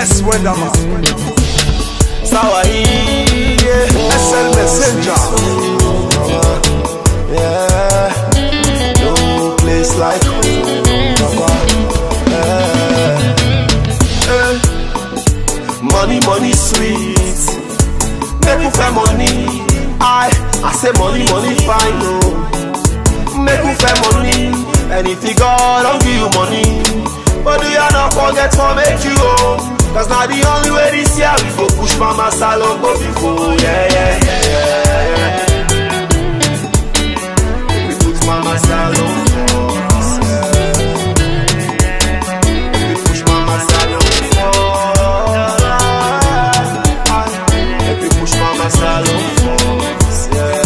Yes, Wenderman. Sawahi, yeah. SL Messenger. Yeah, no place like home, Papa. Yeah. Eh. Money, money, sweet. Make we fair money. I, I say money, money, fine, no. Make we fair money. And if you God don't give you money, but do you not forget for make you home? Cause now the only way this year we go push mama salon go before, yeah, yeah, yeah, yeah. We put mama salon first, yeah. We push mama salon first. We push mama salon first, yeah.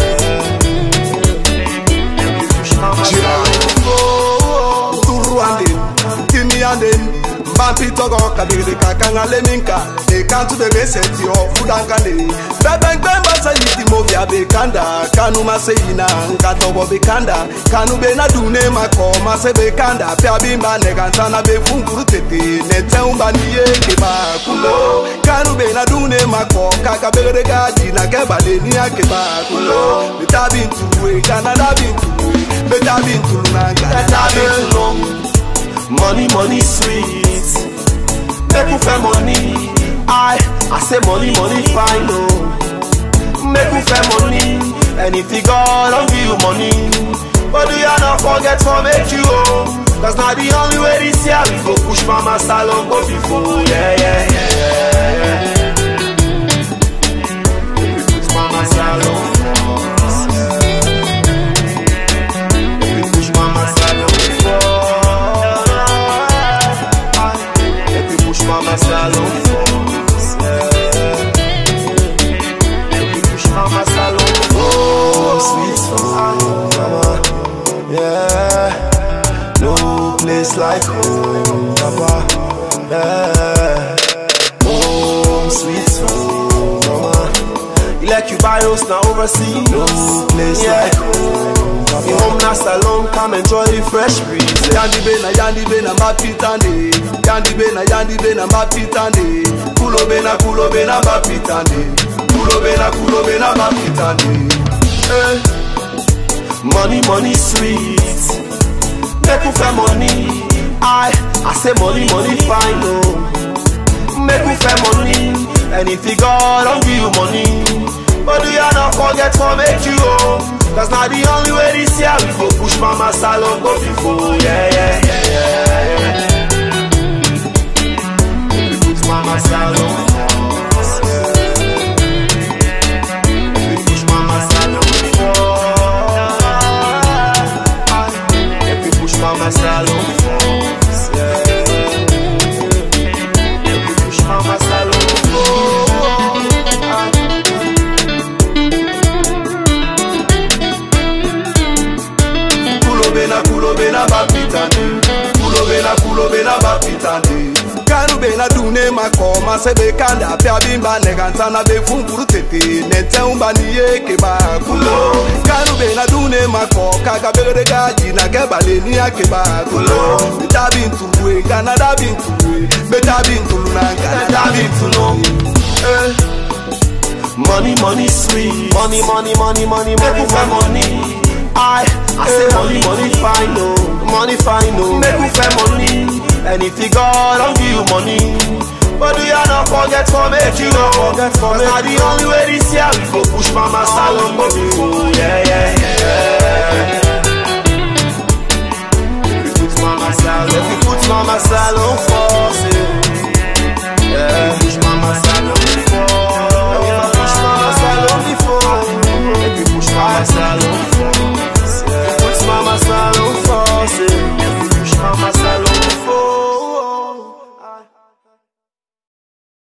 We push mama salon first. Turu andin, timi andin. Bampi togo kadiri kakanga leminka. E kantu bebe seti o fudankane. Bebe ngbe masa yiti movia be kanda. Kanu mase ina nkatobo be kanda. Kanu be na dune mako mase be kanda. Pia bimba negantana be funguru tete. Nete umba niye keba kulo. Kanu be na dune mako kaka begere gaji na kebale ni akeba kulo. Bita bintu e Canada bintu e. Bita bintu na Canada That bintu. been long. Money, money, sweet. Make we fair money. I, I say money, money, fine, no. Make we fair money. And if you God don't give you money, but do you not forget for make you home? Cause now the only way this year we go push mama salon go before, yeah, yeah, yeah, yeah. We push mama salon first, yeah. We push mama salon first. Make we push mama salon first. Yeah. Make we push mama salon first. Sweet home, mama. Yeah. No place like home, papa. Yeah. Home, sweet home, mama. You like you buy house now overseas. No place like home, papa. You home now salon, come enjoy the fresh breeze. Yandi be na yandi be na mapitande Yandi be na yandi be na mapitande Kulo be na kulo be na mapitande Kulo be na kulo be na mapitande Eh. Money, money, sweet. Make we fair money. I, I say money, money, fine, no. Make we fair money. And if you God don't give you money, but do you not forget for make you home? Cause now the only way this year we go push mama salon go before, yeah, yeah, yeah, yeah. yeah. We push mama salon first, yeah. We push mama salon first. If we push mama salon first, yeah. If we push mama salon first. Kulo be na kulo be na mapitande Kulo be na kulo be na mapitande Kanu be na dune mako mase be kanda Pia bimba negantana be funguru tete Nete umba niye keba kulo Kanu be na dune mako kaka begere gaji na kebale ni akeba kulo Bita bintu we Canada bintu we Beta bintu na Canada bintu no Eh. Money, money, sweet. Money, money, money, money, money, Make fair money. I, I say money, money, fine, no. Money, fine, no. Make we fair money. And if you God don't give you money, but do you not forget for make you know? Forget for make. Now the only way this year we go push mama salon go before, yeah, yeah, yeah. We put mama salon, we put mama salon first, yeah. Yeah, push mama salon